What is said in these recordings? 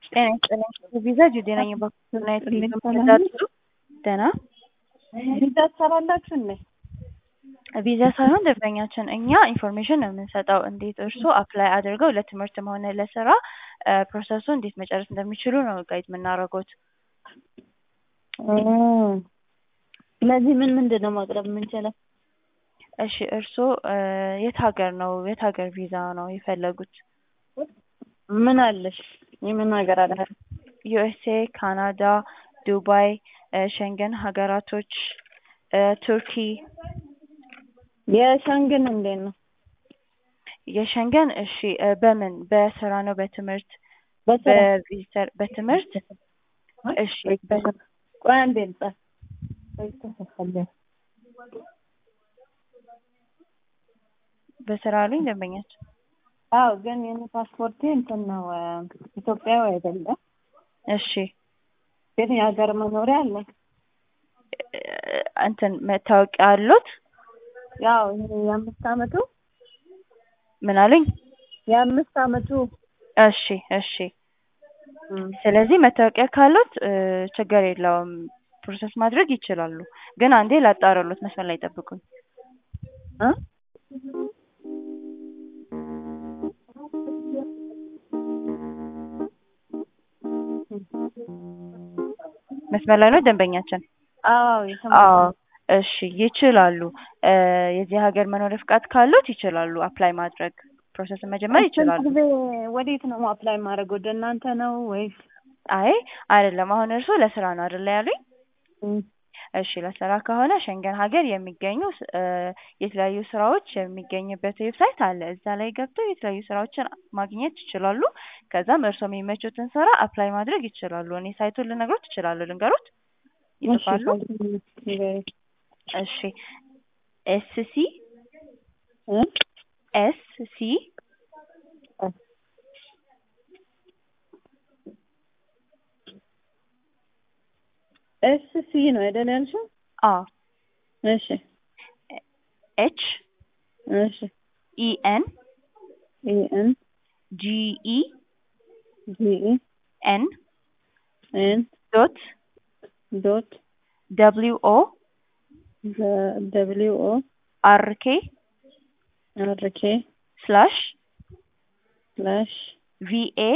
ጤና ይስጥልኝ ቪዛ ጁዴ ነኝ በኩናይት ደህና ቪዛ ትሰራላችሁ እንዴ? ቪዛ ሳይሆን ደንበኛችን እኛ ኢንፎርሜሽን ነው የምንሰጠው እንዴት እርስዎ አፕላይ አድርገው ለትምህርትም ሆነ ለስራ ፕሮሰሱ እንዴት መጨረስ እንደሚችሉ ነው ጋይድ የምናደርጉት ስለዚህ ምን ምንድን ነው ማቅረብ የምንችለው? እሺ እርስዎ የት ሀገር ነው የት ሀገር ቪዛ ነው የፈለጉት? ምን አለሽ? የምን ሀገር አለ? ዩኤስኤ፣ ካናዳ፣ ዱባይ፣ ሸንገን ሀገራቶች፣ ቱርኪ። የሸንግን እንዴት ነው? የሸንገን እሺ በምን በስራ ነው በትምህርት በስራ በቪዚተር በትምህርት እሺ በ- ቆይ አንዴ ልጻፍ። በስራ አሉኝ ደንበኛችን አዎ ግን የኔ ፓስፖርቴ እንትን ነው ኢትዮጵያዊ አይደለም። እሺ ግን የሀገር መኖሪያ አለ። እንትን መታወቂያ አሉት ያው ይሄ የአምስት አመቱ ምን አሉኝ የአምስት አመቱ እሺ እሺ ስለዚህ መታወቂያ ካሉት ችግር የለውም ፕሮሰስ ማድረግ ይችላሉ ግን አንዴ ላጣራሎት መስመር ላይ ጠብቁኝ እ መስመር ላይ ነው ደንበኛችን አዎ የሰማ አዎ እሺ ይችላሉ የዚህ ሀገር መኖሪያ ፍቃድ ካሉት ይችላሉ አፕላይ ማድረግ ፕሮሰስን መጀመር ይችላሉ ጊዜ ወዴት ነው አፕላይ ማድረግ? ወደ እናንተ ነው ወይስ? አይ አይደለም አሁን እርስዎ ለስራ ነው አይደለ ያሉኝ እም፣ እሺ ለስራ ከሆነ ሸንገን ሀገር የሚገኙ እ የተለያዩ ስራዎች የሚገኝበት ዌብሳይት አለ እዛ ላይ ገብተው የተለያዩ ስራዎችን ማግኘት ይችላሉ ከዛም እርስዎ የሚመቹትን ስራ አፕላይ ማድረግ ይችላሉ እኔ ሳይቱን ልነግሮት ይችላሉ ልንገሮት ይጽፋሉ እሺ ኤስ ሲ እ ኤስ ሲ ኤስ ሲ ነው አይደል ያልሽው? አ እሺ ኤች እሺ ኢ ኤን ኢ ኤን ጂ ኢ ጂ ኢ ኤን ኤን ዶት ዶት ደብሊው ኦ ደብሊው ኦ አር ኬ አር ኬ ስላሽ ስላሽ ቪ ኤ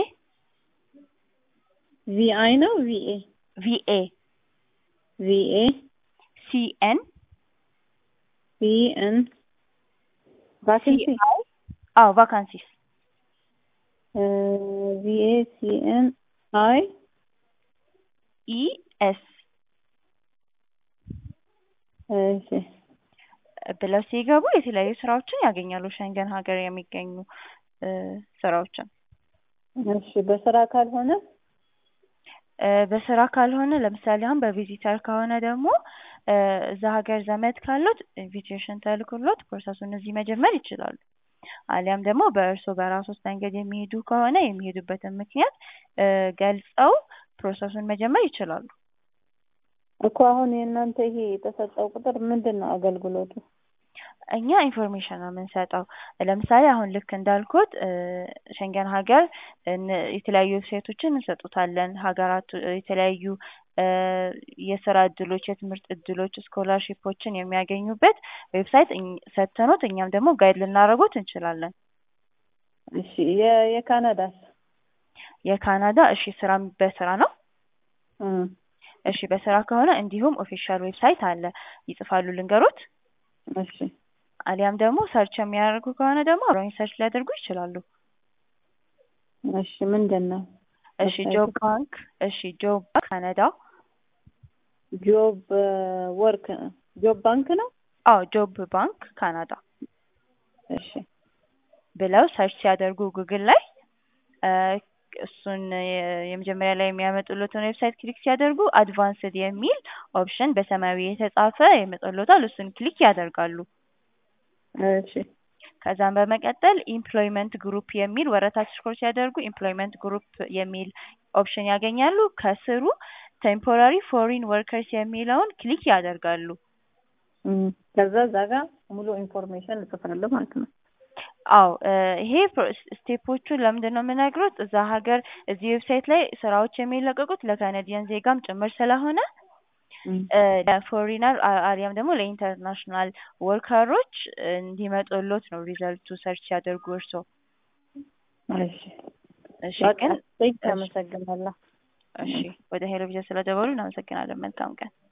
ቪ አይ ነው ቪ ኤ ቪ ኤ ቪ ኤ ሲ ኤን ሲ ኤን ቫኬንሲ አዎ ቫካንሲስ ቪ ኤ ሲ ኤን አይ ኢ ኤስ እሺ ብለው ሲገቡ የተለያዩ ስራዎችን ያገኛሉ ሸንገን ሀገር የሚገኙ እ ስራዎችን እሺ በስራ ካልሆነ እ በስራ ካልሆነ ለምሳሌ አሁን በቪዚተር ከሆነ ደግሞ እ እዛ ሀገር ዘመድ ካሉት ኢንቪቴሽን ተልኮሎት ፕሮሰሱን እዚህ መጀመር ይችላሉ። አሊያም ደግሞ በእርስዎ በራስዎት መንገድ የሚሄዱ ከሆነ የሚሄዱበትን ምክንያት እ ገልጸው ፕሮሰሱን መጀመር ይችላሉ። እኮ አሁን የእናንተ ይሄ የተሰጠው ቁጥር ምንድን ነው አገልግሎቱ? እኛ ኢንፎርሜሽን ነው የምንሰጠው። ለምሳሌ አሁን ልክ እንዳልኩት እ ሸንገን ሀገር እን- የተለያዩ ዌብሳይቶችን እንሰጡታለን። ሀገራቱ የተለያዩ እ የስራ እድሎች፣ የትምህርት እድሎች፣ ስኮላርሺፖችን የሚያገኙበት ዌብሳይት እኝ- ሰጥተኖት እኛም ደግሞ ጋይድ ልናደርጎት እንችላለን። እሺ የ- የካናዳስ? የካናዳ እሺ ስራ በስራ ነው። እም፣ እሺ በስራ ከሆነ እንዲሁም ኦፊሻል ዌብሳይት አለ ይጽፋሉ ልንገሮት። እሺ አሊያም ደግሞ ሰርች የሚያደርጉ ከሆነ ደግሞ አብረውኝ ሰርች ሊያደርጉ ይችላሉ። እሺ ምንድን ነው? እሺ ጆብ ባንክ እሺ ጆብ ባንክ ካናዳ ጆብ ወርክ ጆብ ባንክ ነው? አዎ ጆብ ባንክ ካናዳ እሺ ብለው ሰርች ሲያደርጉ ጉግል ላይ እ እሱን የ- የመጀመሪያ ላይ የሚያመጡለትን ዌብሳይት ክሊክ ሲያደርጉ አድቫንስድ የሚል ኦፕሽን በሰማያዊ የተጻፈ ይመጣልዎታል። እሱን ክሊክ ያደርጋሉ። እሺ ከዛም በመቀጠል ኢምፕሎይመንት ግሩፕ የሚል ወረታች ስክሮል ሲያደርጉ ኢምፕሎይመንት ግሩፕ የሚል ኦፕሽን ያገኛሉ። ከስሩ ቴምፖራሪ ፎሪን ወርከርስ የሚለውን ክሊክ ያደርጋሉ። እም፣ ከዛ እዛ ጋር ሙሉ ኢንፎርሜሽን እጽፋለሁ ማለት ነው። አዎ እ ይሄ ፕሮ- ስቴፖቹን ለምንድን ነው የምነግሮት? እዛ ሀገር እዚህ ዌብሳይት ላይ ስራዎች የሚለቀቁት ለካናዲያን ዜጋም ጭምር ስለሆነ እም፣ እ ለፎሪነር አ- አሊያም ደግሞ ለኢንተርናሽናል ወርከሮች እንዲመጡሎት ነው ሪዘልቱ ሰርች ሲያደርጉ እርስዎ። እሺ እሺ በቃ ግን እሺ፣ እሺ አመሰግናለሁ። እሺ ወደ ሄሎ ቪዥን ስለደወሉ እናመሰግናለን። መልካም ቀን።